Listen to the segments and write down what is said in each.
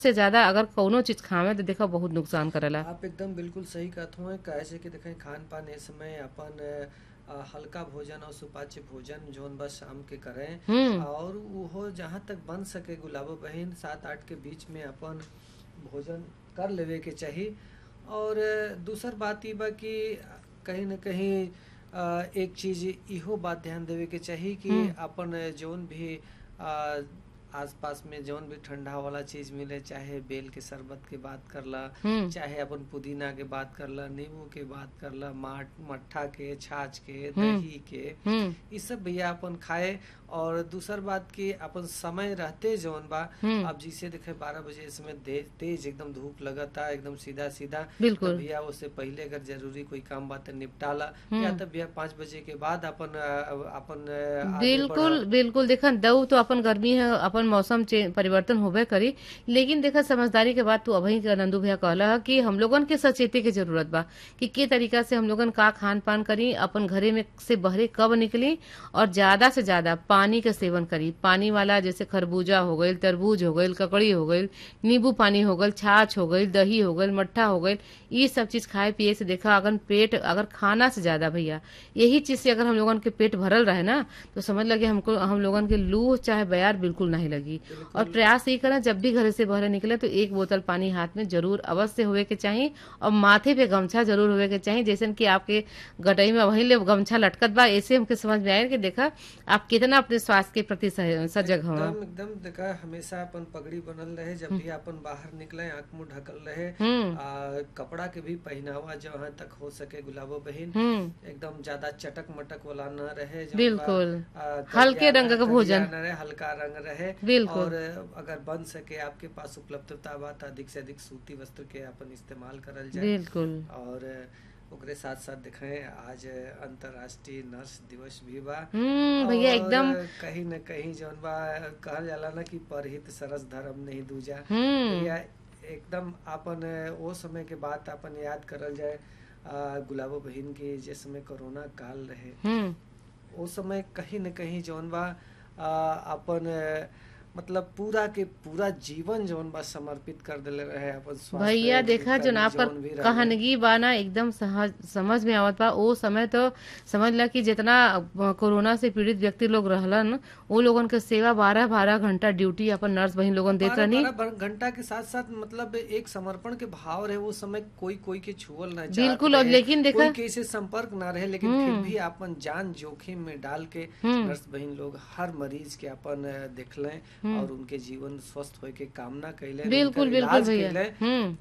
से ज्यादा अगर कौनो चीज खावे तो देखा बहुत नुकसान करेला आप एकदम बिल्कुल सही कहत हुए कैसे कि देखें खान पान ए समय अपन अ, हल्का भोजन और सुपाच्य भोजन जौन बस शाम के करें हम्म और वो जहाँ तक बन सके गुलाबो बहन सात आठ के बीच में अपन भोजन कर लेवे के चाहिए और अ, दूसर बात ई बा कि कहीं न कहीं अ, एक चीज इहो बात ध्यान देवे के चाहिए कि हम्म। अपन जौन भी अ, आसपास में जौन भी ठंडा वाला चीज मिले चाहे बेल के शरबत के बात करला हम्म चाहे अपन पुदीना के बात करला नींबू के बात करला माट मट्ठा के छाछ के हम्म। दही के हम्म ये सब भैया अपन खाए और दूसर बात की अपन समय रहते जौन बा हम्म। अब जिसे देखे बारह बजे इसमें दे- तेज एकदम धूप लगता एकदम सीधा सीधा बिल्कुल। तब भैया उससे पहले अगर जरूरी कोई काम बात है निपटाला हम्म। या तब भैया पाँच बजे के बाद अपन अ, अपन अ, आगे बिल्कुल बढ़ा। बिल्कुल देखा दऊ तो अपन गर्मी है अपन मौसम चे- परिवर्तन होबे करी लेकिन देखा समझदारी के बात तू अभी के नंदू भैया कहला है कि हम लोगन के सचेते के जरूरत बा कि के तरीका से हम लोगन का खान पान करी अपन घरे में से बहरे कब निकली और ज्यादा से ज्यादा पानी के सेवन करी पानी वाला जैसे खरबूजा हो गईल तरबूज हो गईल ककड़ी हो गईल नींबू पानी हो गईल छाछ हो गईल दही हो गईल मट्ठा हो गईल ये सब चीज खाए पिए से देखा अगर पेट अगर खाना से ज्यादा भैया यही चीज से अगर हम लोगन के पेट भरल रहे ना तो समझ लगे हमको हम लोगन के लू चाहे बयार बिल्कुल नहीं लगी और प्रयास यही करें जब भी घर से बाहर निकले तो एक बोतल पानी हाथ में जरूर अवश्य होवे के चाहिए और माथे पे गमछा जरूर होवे के चाहिए जैसे कि आपके गटई में वही ले गमछा लटकत बा ऐसे हमके समझ में आया कि देखा आप कितना अपने स्वास्थ्य के प्रति सह- सजग हवा एकदम एकदम देखा हमेशा अपन पगड़ी बनल रहे जब भी अपन बाहर निकले आंख मुंह ढकल रहे हम्म आ, कपड़ा के भी पहनावा जहाँ तक हो सके गुलाबो बहन हम्म एकदम ज्यादा चटक मटक वाला न रहे जौन बा, बिल्कुल आ, हल्के करिया रंग का करिया भोजन। न रहे हल्का रंग रहे बिल्कुल। और अगर बन सके आपके पास उपलब्धता बा तो अधिक से अधिक सूती वस्त्र के अपन इस्तेमाल करल जाए बिल्कुल और ओकरे साथ साथ देखें आज अंतर्राष्ट्रीय नर्स दिवस भी बा हम्म भैया और एकदम कहीं न कहीं जौन बा कहल जाला ना कि परहित सरस धर्म नहीं दूजा हम्म भैया एकदम अपन वो समय के बात अपन याद करल जाए आ, गुलाबो बहन की जिस समय कोरोना काल रहे हम्म वो समय कहीं न कहीं जौन बा आ, अपन मतलब पूरा के पूरा जीवन जौन बा समर्पित कर देले रहे अपन स्वास्थ्य भैया देखा जो कर्मी ना पर जौन भी रहे। कहानगी बाना एकदम सहज समझ में आवत बा ओ समय तो समझ ला कि जितना अ, कोरोना से पीड़ित व्यक्ति लोग रहलन वो लोगन के सेवा बारह बारह घंटा ड्यूटी अपन नर्स बहिन लोगन देत बारह- रहनी बारह बर- घंटा के साथ साथ मतलब एक समर्पण के भाव रहे वो समय कोई कोई के छुअल ना चाहत बिल्कुल, और रहे, लेकिन देखा- कोई किसी संपर्क ना रहे लेकिन फिर भी अपन जान जोखिम में डाल के नर्स बहन लोग हर मरीज के अपन अ, देखलें और उनके जीवन स्वस्थ होए के कामना कैले बिल्कुल, उनकर बिल्कुल इलाज भैया। कैले। हम्म।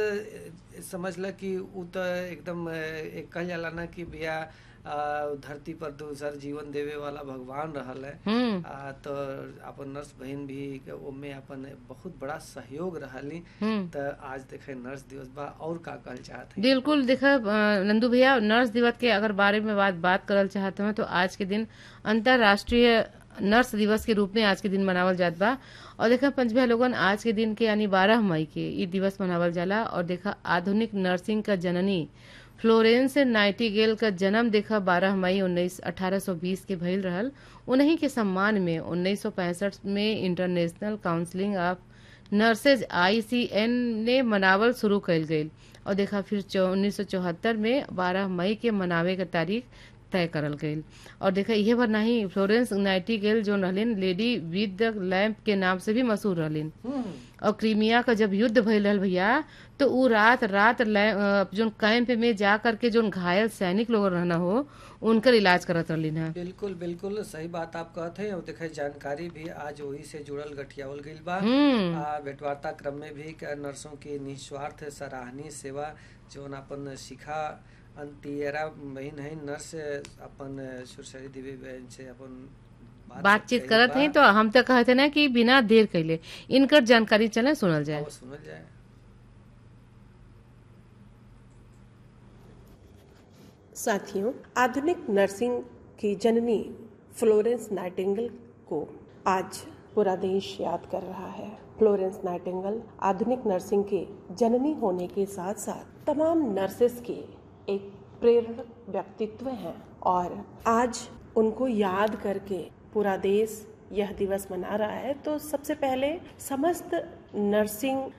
त समझ ल कि उ त एकदम अ, एक कहल जाला ना कि भैया अ, धरती पर दूसर जीवन देवे वाला भगवान रहल है हम्म आ, तो अपन नर्स बहन भी के ओमे अपन बहुत बड़ा सहयोग रहली हम्म त आज देखे नर्स दिवस बा और का कहल चाहत है बिल्कुल देखा अ, नंदू भैया नर्स दिवस के अगर बारे में बात बात करल चाहते हैं तो आज के दिन अंतरराष्ट्रीय नर्स दिवस के रूप में आज के दिन मनावल जात बा और देखा पंचभैया लोगन आज के दिन के यानी बारह मई के ये दिवस मनावल जाला और देखा आधुनिक नर्सिंग का जननी फ्लोरेंस नाइटिगेल का जन्म देखा 12 मई उन्नीस 1820 के भइल रहल उन्हीं के सम्मान में 1965 में international counselling of nurses ICN ने मनावल शुरू कइल गईल और देखा फिर उन्नीस में 12 मई के मनावे के तारीख तय करल गईल और देखा इहे भर नहीं फ्लोरेंस नाइटिगेल जो रहलिन लेडी विद द लैम्प के नाम से भी मशहूर रहलिन हम्म, और क्रीमिया का जब युद्ध भइल रहल भैया तो उ रात रात लै- अ, जोन कैंप में जा करके जोन घायल सैनिक लोग रहना हो उनकर इलाज करत रहलिन है बिल्कुल बिल्कुल सही बात आप कहते हैं और देखे जानकारी भी आज वही से जुड़ल गठियावल गईल बा हम्म आ, भेंटवार्ता क्रम में भी क- नर्सों की निस्वार्थ सराहनीय सेवा जोन अपन शिखा अंतियरा बहन है नर्स अपन सुरसरी देवी बहन से अपन बातचीत कईल करत बा। हैं तो हम तो कहते ना कि बिना देर कैले इनकर जानकारी चले सुनल जाए आओ सुनल जाए साथियों आधुनिक नर्सिंग की जननी फ्लोरेंस नाइटिंगल को आज पूरा देश याद कर रहा है फ्लोरेंस नाइटिंगल आधुनिक नर्सिंग के जननी होने के साथ साथ तमाम नर्सेस के एक प्रेरक व्यक्तित्व हैं और आज उनको याद करके पूरा देश यह दिवस मना रहा है तो सबसे पहले समस्त नर्सिंग